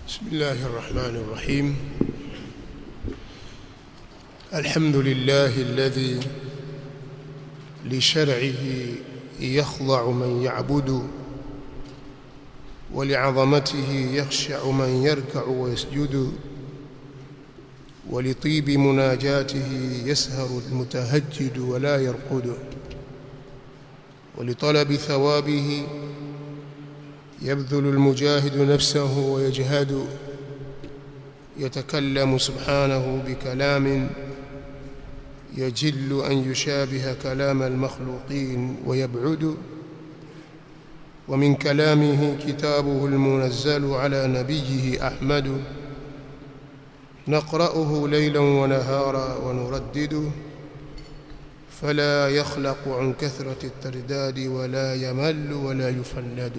بسم الله الرحمن الرحيم الحمد لله الذي لشرعه يخضع من يعبد ولعظمته يخشع من يركع ويسجد ولطيب مناجاته يسهر المتهجد ولا يرقد ولطلب ثوابه يبذل المجاهد نفسه ويجهد يتكلم سبحانه بكلام يجل أن يشابه كلام المخلوقين ويبعد ومن كلامه كتابه المنزل على نبيه أحمد نقرأه ليلا ونهارا ونردده فلا يخلق عن كثرة الترداد ولا يمل ولا يفند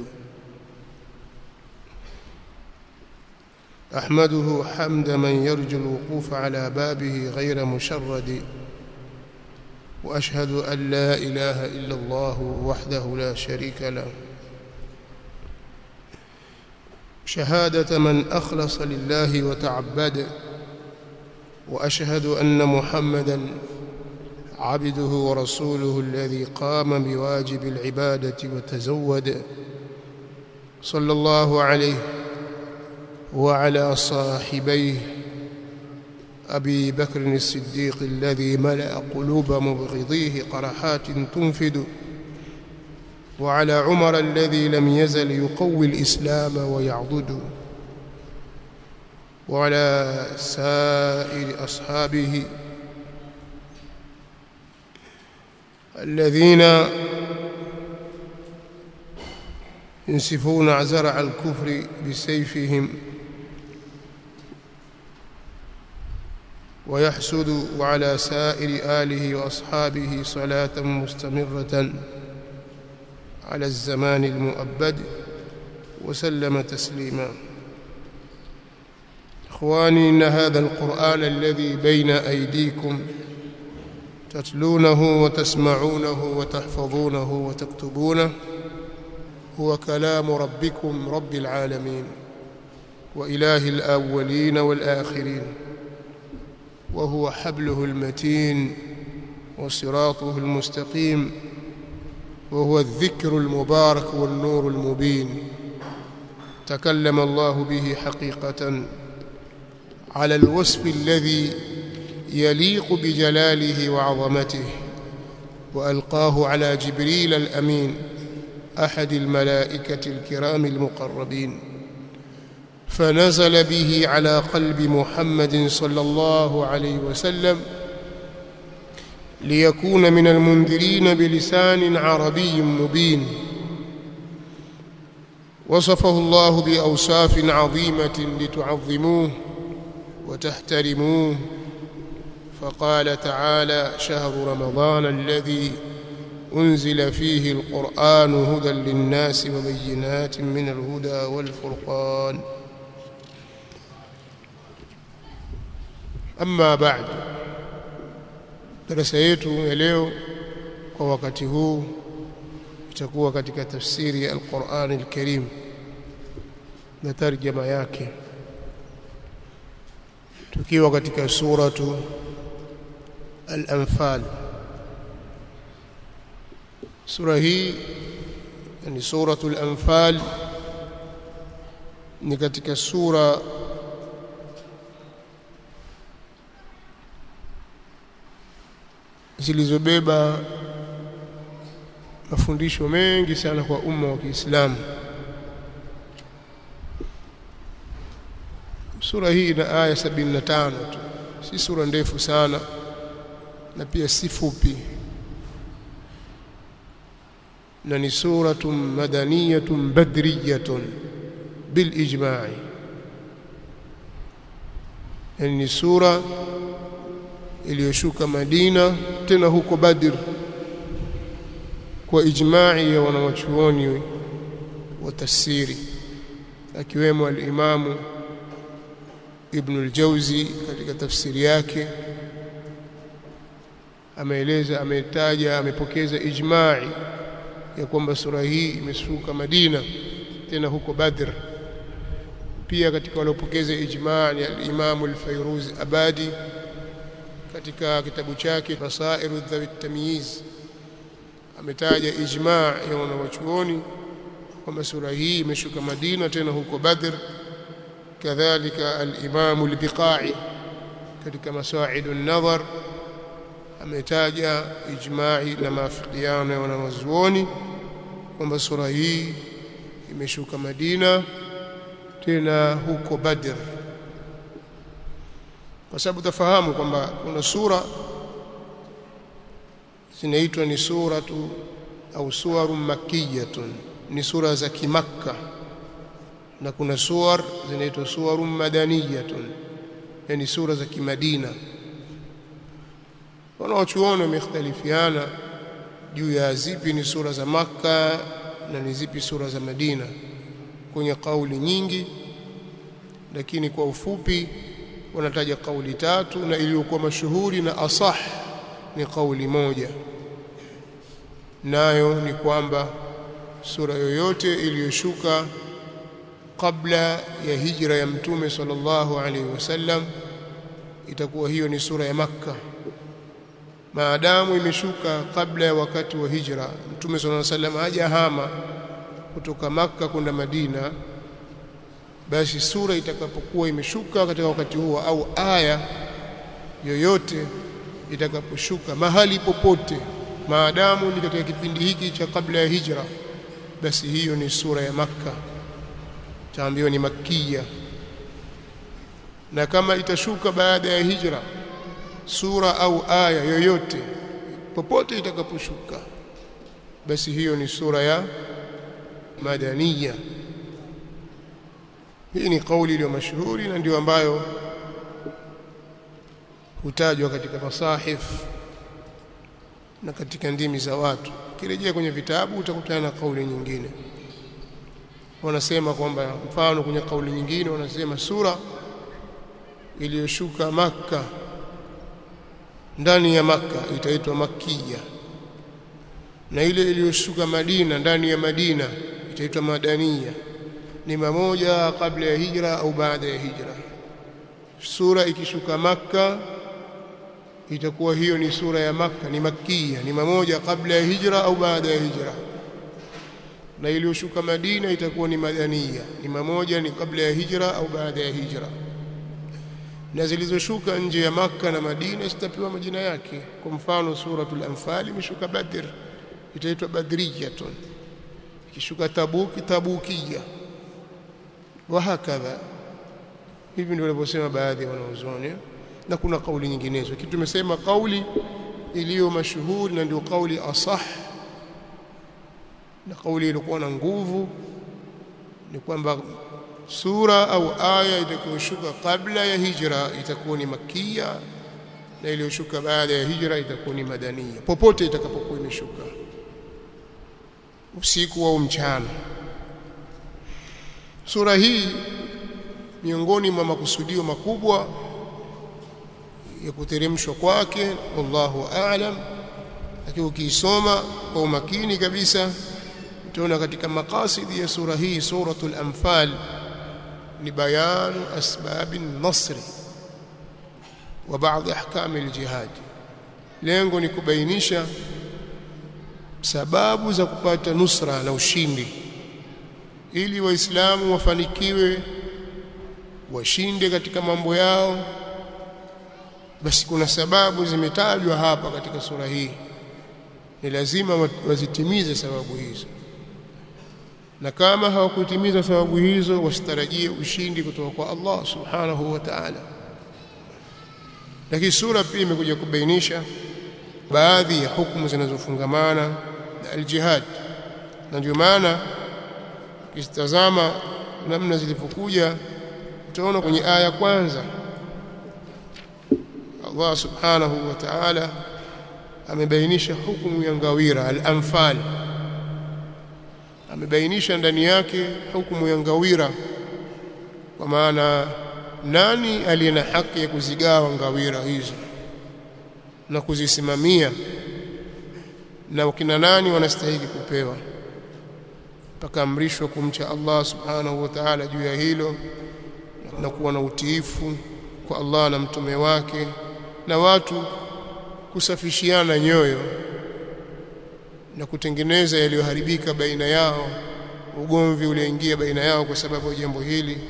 أحمده حمد من يرجو الوقوف على بابه غير مشرد وأشهد أن لا إله إلا الله وحده لا شريك له شهادة من أخلص لله وتعبد وأشهد أن محمدا عبده ورسوله الذي قام بواجب العبادة وتزود صلى الله عليه وعلى صاحبيه أبي بكر الصديق الذي ملأ قلوب مبغضيه قرحات تنفد وعلى عمر الذي لم يزل يقوي الإسلام ويعضد وعلى سائر أصحابه الذين ينسفون زرع الكفر بسيفهم ويحسد وعلى سائر آله وأصحابه صلاة مستمرة على الزمان المؤبد وسلم تسليما إخواني إن هذا القرآن الذي بين أيديكم تتلونه وتسمعونه وتحفظونه وتكتبونه هو كلام ربكم رب العالمين وإله الأولين والآخرين وهو حبله المتين وصراطه المستقيم وهو الذكر المبارك والنور المبين تكلم الله به حقيقة على الوصف الذي يليق بجلاله وعظمته وألقاه على جبريل الأمين أحد الملائكة الكرام المقربين فنزل به على قلب محمد صلى الله عليه وسلم ليكون من المنذرين بلسان عربي مبين وصفه الله بأوصاف عظيمة لتعظموه وتحترموه فقال تعالى شهر رمضان الذي أنزل فيه القرآن هدى للناس وبينات من الهدى والفرقان أما بعد darasa yetu ya leo kwa wakati huu itakuwa katika tafsiri ya Al-Qur'an Al-Karim na tarjama yake tukiwa katika suratu Al-Anfal sura hii ni suratul Anfal ni katika sura zilizobeba mafundisho mengi sana kwa umma wa Kiislamu. Sura hii ina aya 75 tu, si sura ndefu sana na pia si fupi, na ni suratun madaniyatun badriyatun bil ijma'i, yani ni sura iliyoshuka Madina tena huko Badr kwa ijma'i ya wanawachuoni wa tafsiri akiwemo al-Imamu Ibn al-Jawzi katika tafsiri yake ameeleza ametaja amepokeza ijma'i ya kwamba sura hii imeshuka Madina tena huko Badr pia katika waliopokeza ijma' ni al-Imam al-Fayruz Abadi katika kitabu chake Basairu Dhawi Tamyiz ametaja ijma' ya wanawachuoni kwamba sura hii imeshuka Madina tena huko Badr kadhalika al-Imam al-Biqai katika Masaidu an-Nadhar ametaja ijma'i na maafikiano ya wanawazuoni kwamba sura hii imeshuka Madina tena huko Badr kwa sababu tafahamu kwamba kuna sura zinaitwa ni suratu au suwaru makkiyatun ni sura za kimakka na kuna suwar zinaitwa suwaru madaniyatun yani sura za kimadina wanaochuoni wamekhtalifiana juu ya zipi ni sura za makka na ni zipi sura za madina kwenye kauli nyingi lakini kwa ufupi wanataja kauli tatu na iliyokuwa mashuhuri na asah ni kauli moja nayo ni kwamba sura yoyote iliyoshuka kabla ya hijra ya mtume sallallahu alaihi wasallam itakuwa hiyo ni sura ya makka maadamu imeshuka kabla ya wakati wa hijra mtume sallallahu alaihi wasallam hajahama kutoka makka kwenda madina basi sura itakapokuwa imeshuka katika wakati huo au aya yoyote itakaposhuka mahali popote maadamu ni katika kipindi hiki cha kabla ya hijra basi hiyo ni sura ya makka taambiwa ni makia na kama itashuka baada ya hijra sura au aya yoyote popote itakaposhuka basi hiyo ni sura ya madaniya hii ni kauli iliyo mashuhuri na ndio ambayo hutajwa katika masahif na katika ndimi za watu kirejea kwenye vitabu utakutana na kauli nyingine wanasema kwamba mfano kwenye kauli nyingine wanasema sura iliyoshuka maka ndani ya maka itaitwa makia na ile iliyoshuka Madina ndani ya Madina itaitwa madania ni mamoja kabla ya hijra au baada ya hijra sura ikishuka maka itakuwa hiyo ni sura ya maka ni makia ni mamoja kabla ya hijra au baada ya hijra na iliyoshuka Madina itakuwa ni madania ni mamoja ni kabla ya hijra au baada ya hijra na zilizoshuka nje ya maka na Madina zitapewa majina yake kwa mfano suratul anfal imeshuka badr itaitwa badriyatun ikishuka tabuki tabukia wa hakadha hivi ndio walivyosema baadhi ya wanazuoni na kuna kauli nyinginezo kitu tumesema kauli iliyo mashuhuri na ndio kauli asah na kauli iliyokuwa na nguvu ni kwamba sura au aya itakayoshuka kabla ya hijra itakuwa ni makia na iliyoshuka baada ya hijra itakuwa ni madania popote itakapokuwa imeshuka usiku au mchana sura hii miongoni mwa makusudio makubwa ya kuteremshwa kwake wallahu aalam lakini ukiisoma kwa umakini kabisa utaona katika makasidi ya sura hii suratul anfal ni bayanu asbabi nasri wa baadhi ahkami aljihad lengo ni kubainisha sababu za kupata nusra na ushindi ili waislamu wafanikiwe washinde katika mambo yao basi kuna sababu zimetajwa hapa katika sura hii ni lazima wazitimize sababu hizo na kama hawakutimiza sababu hizo wasitarajie ushindi kutoka kwa Allah subhanahu wa ta'ala lakini sura pia imekuja kubainisha baadhi ya hukumu zinazofungamana na aljihad na ndio maana ukitazama namna zilivyokuja utaona kwenye aya kwanza Allah subhanahu wa ta'ala amebainisha hukumu ya ngawira al-anfal amebainisha ndani yake hukumu ya ngawira kwa maana nani aliye na haki ya kuzigawa ngawira hizo na kuzisimamia na wakina nani wanastahili kupewa pakaamrishwa kumcha Allah subhanahu wa ta'ala juu ya hilo na kuwa na utiifu kwa Allah na mtume wake na watu kusafishiana nyoyo na kutengeneza yaliyoharibika baina yao ugomvi ulioingia baina yao kwa sababu ya jambo hili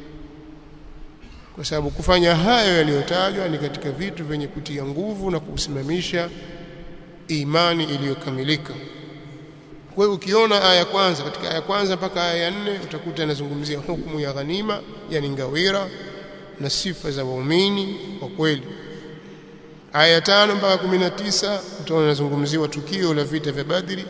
kwa sababu kufanya hayo yaliyotajwa ni katika vitu vyenye kutia nguvu na kusimamisha imani iliyokamilika kwa hiyo ukiona aya kwanza katika aya kwanza mpaka aya ya nne utakuta inazungumzia hukumu ya ghanima yani ngawira na sifa za waumini kwa kweli aya tano mpaka kumi na tisa utaona inazungumziwa tukio la vita vya Badri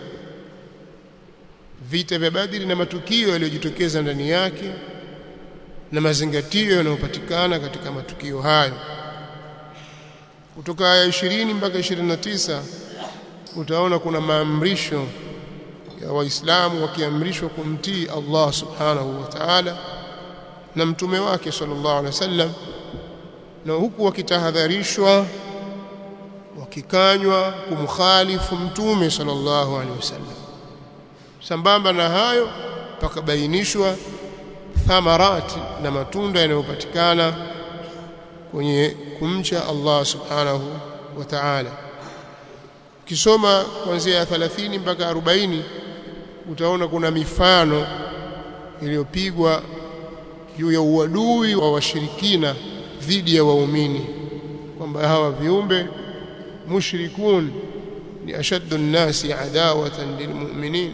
vita vya Badri na matukio yaliyojitokeza ndani yake na mazingatio yanayopatikana katika matukio hayo kutoka aya 20 mpaka 29 utaona kuna maamrisho ya waislamu wakiamrishwa kumtii Allah subhanahu wa ta'ala na mtume wake sallallahu alaihi wasallam na huku wakitahadharishwa wakikanywa kumkhalifu mtume sallallahu alaihi wasallam sambamba na hayo pakabainishwa thamarati na matunda yanayopatikana kwenye kumcha Allah subhanahu wa ta'ala ukisoma kuanzia 30 mpaka 40 utaona kuna mifano iliyopigwa juu ya uadui wa washirikina dhidi ya waumini kwamba hawa viumbe mushrikun ni ashaddu nnasi adawatan lilmu'minin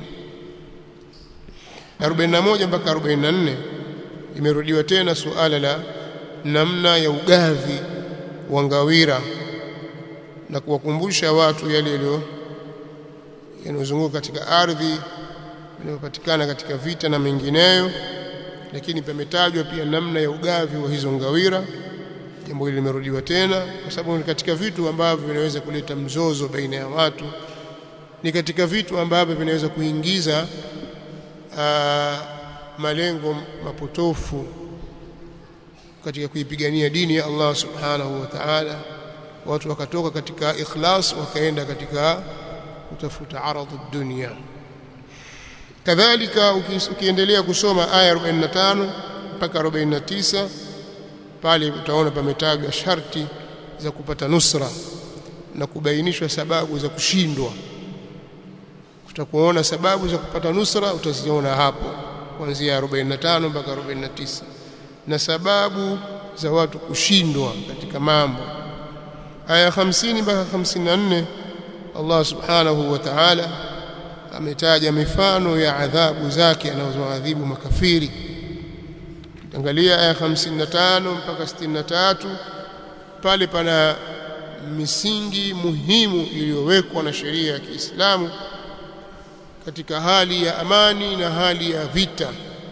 41 mpaka 44 imerudiwa tena suala la namna ya ugavi wa ngawira na kuwakumbusha watu yale yaliyo yanayozunguka katika ardhi yanayopatikana katika vita na mengineyo lakini pametajwa pia namna ya ugavi wa hizo ngawira jambo hili limerudiwa tena kwa sababu ni katika vitu ambavyo vinaweza kuleta mzozo baina ya watu ni katika vitu ambavyo vinaweza kuingiza aa, malengo mapotofu katika kuipigania dini ya Allah subhanahu wa ta'ala watu wakatoka katika ikhlas wakaenda katika kutafuta aradhu dunia kadhalika ukiendelea kusoma aya 45 mpaka 49 pale utaona pametajwa sharti za kupata nusra na kubainishwa sababu za kushindwa tutakuona sababu za kupata nusra utaziona hapo kuanzia 45 mpaka 49 na sababu za watu kushindwa katika mambo aya 50 mpaka 54 Allah subhanahu wa ta'ala ametaja mifano ya adhabu zake anazoadhibu makafiri angalia aya 55 mpaka 63 pale pana misingi muhimu iliyowekwa na sheria ya Kiislamu katika hali ya amani na hali ya vita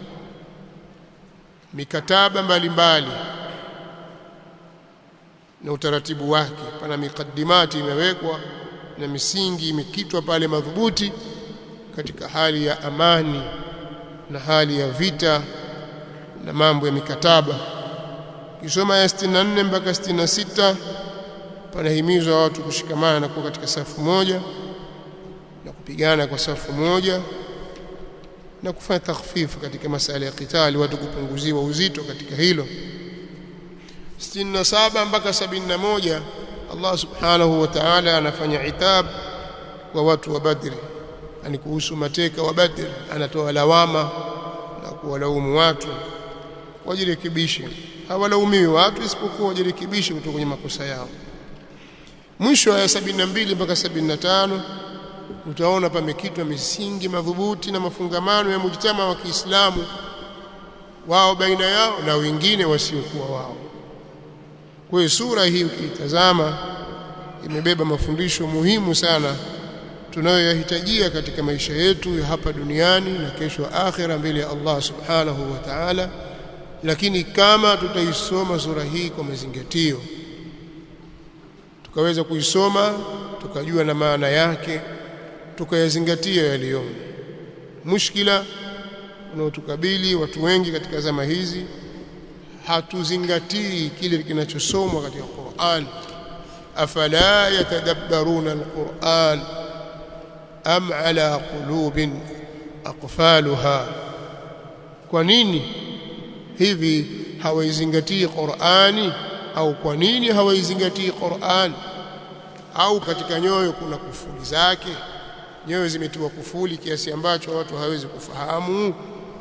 mikataba mbalimbali mbali. na utaratibu wake pana mikadimati imewekwa na misingi imekitwa pale madhubuti katika hali ya amani na hali ya vita na mambo ya mikataba kisoma ya 64 mpaka 66 panahimizwa watu kushikamana na kuwa katika safu moja na kupigana kwa safu moja na kufanya takhfifu katika masala ya kitali watu kupunguziwa uzito katika hilo 67 mpaka 71 Allah subhanahu wa ta'ala anafanya itab kwa watu wa Badri yani kuhusu mateka wa Badri anatoa lawama na kuwalaumu watu wajirekebishe hawalaumiwi watu isipokuwa wajirekebishe kutoka kwenye makosa yao mwisho ya 72 mpaka 75 utaona pamekitwa misingi madhubuti na mafungamano ya mujtama wa Kiislamu wao baina yao na wengine wasiokuwa wao kwa hiyo sura hii ukiitazama imebeba mafundisho muhimu sana tunayoyahitajia katika maisha yetu ya hapa duniani na kesho akhera mbele ya Allah subhanahu wa ta'ala lakini kama tutaisoma sura hii kwa mazingatio tukaweza kuisoma tukajua na maana yake tukayazingatia yaliyomo mushkila unaotukabili watu wengi katika zama hizi hatuzingatii kile kinachosomwa katika Qur'an afala yatadabbaruna alquran am ala qulubin aqfaluha kwa nini hivi hawaizingatii Qur'ani au kwa nini hawaizingatii Qur'an au katika nyoyo kuna kufuli zake nyoyo zimetiwa kufuli kiasi ambacho watu hawezi kufahamu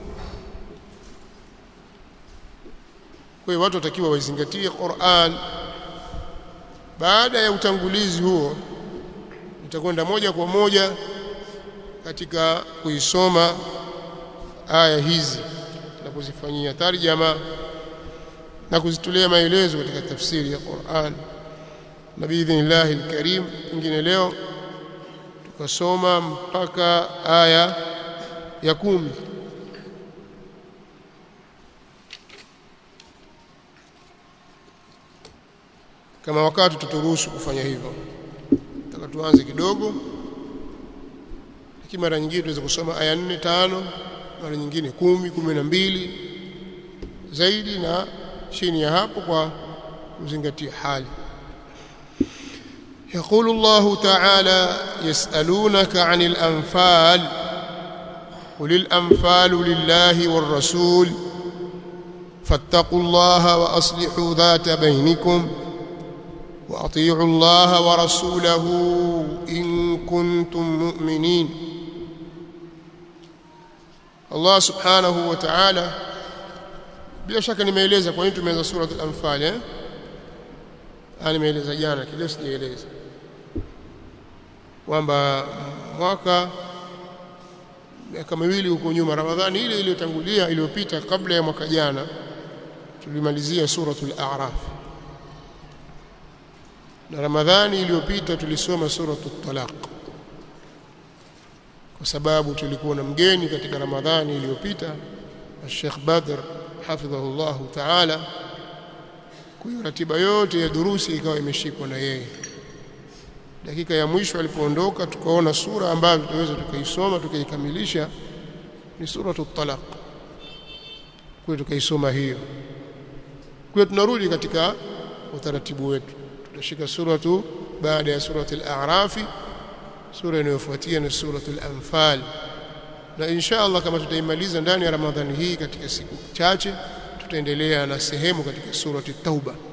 kwa hiyo watu watakiwa waizingatie Qur'an baada ya utangulizi huo nitakwenda moja kwa moja katika kuisoma aya hizi na kuzifanyia tarjama na kuzitolea maelezo katika tafsiri ya Qur'an na biidhnillah alkarim pengine leo tukasoma mpaka aya ya kumi kama wakati tuturuhusu kufanya hivyo nataka tuanze kidogo lakini mara nyingine tunaweza kusoma aya nne tano mara nyingine kumi kumi na mbili zaidi na chini ya hapo kwa kuzingatia hali يقول الله تعالى يسألونك عن الأنفال قل الأنفال لله والرسول فاتقوا الله وأصلحوا ذات بينكم وأطيعوا الله ورسوله إن كنتم مؤمنين الله سبحانه وتعالى bila shaka nimeeleza kwa nini tumeanza sura al-anfal eh nimeeleza jana kile sijaeleza kwamba mwaka miaka miwili huko nyuma Ramadhani ile iliyotangulia iliyopita kabla ya mwaka jana tulimalizia suratul a'raf na Ramadhani iliyopita tulisoma suratul talaq kwa sababu tulikuwa na mgeni katika Ramadhani iliyopita Sheikh Badr hafidhahullah ta'ala kwa hiyo ratiba yote ya durusi ikawa imeshikwa na yeye dakika ya mwisho alipoondoka tukaona sura ambayo tutaweza tukaisoma tukaikamilisha ni suratul talaq kwa tukaisoma hiyo kwa tunarudi katika utaratibu wetu tutashika suratu baada ya suratul a'rafi sura inayofuatia ni suratul anfal na insha Allah kama tutaimaliza ndani ya Ramadhani hii katika siku chache tutaendelea na sehemu katika surati Tauba